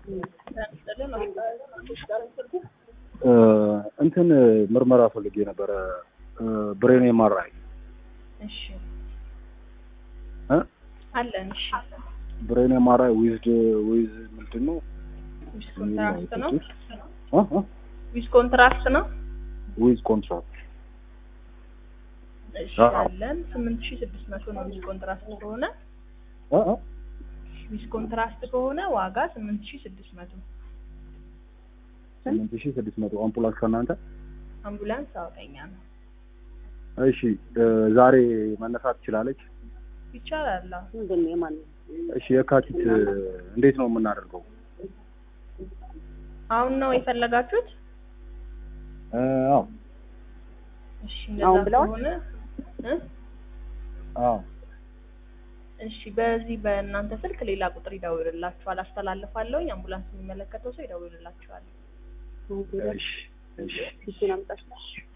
እንትን ምርመራ ፈልጌ ነበረ ብሬን ኤምአርአይ እሺ እ አለን። እሺ ብሬን ኤምአርአይ ዊዝድ ዊዝ ምንድን ነው ዊዝ ኮንትራክት ነው። እ እ ዊዝ ኮንትራክት ነው። ዊዝ ኮንትራክት እሺ አዎ። አለን። ስምንት ሺህ ስድስት መቶ ነው ዊዝ ኮንትራክት ከሆነ እ እ ዊዝ ኮንትራክት ከሆነ ዋጋ ስምንት ሺህ ስድስት መቶ ስምንት ሺህ ስድስት መቶ አምቡላንስ ከእናንተ አምቡላንስ አውቀኛ ነው። እሺ እ ዛሬ መነሳት ትችላለች ይቻላል። አዎ። ምንድን ነው የማን እሺ የካቲት እ እንዴት ነው የምናደርገው አሁን ነው የፈለጋችሁት? እ አዎ እሺ አሁን እንደዛ ብለዋል? ከሆነ እ አዎ እሺ በዚህ በእናንተ ስልክ ሌላ ቁጥር ይደውልላችኋል። አስተላልፋለሁኝ። አምቡላንስ የሚመለከተው ሰው ይደውልላችኋል። እሺ እሺ እሱን አምጣሽ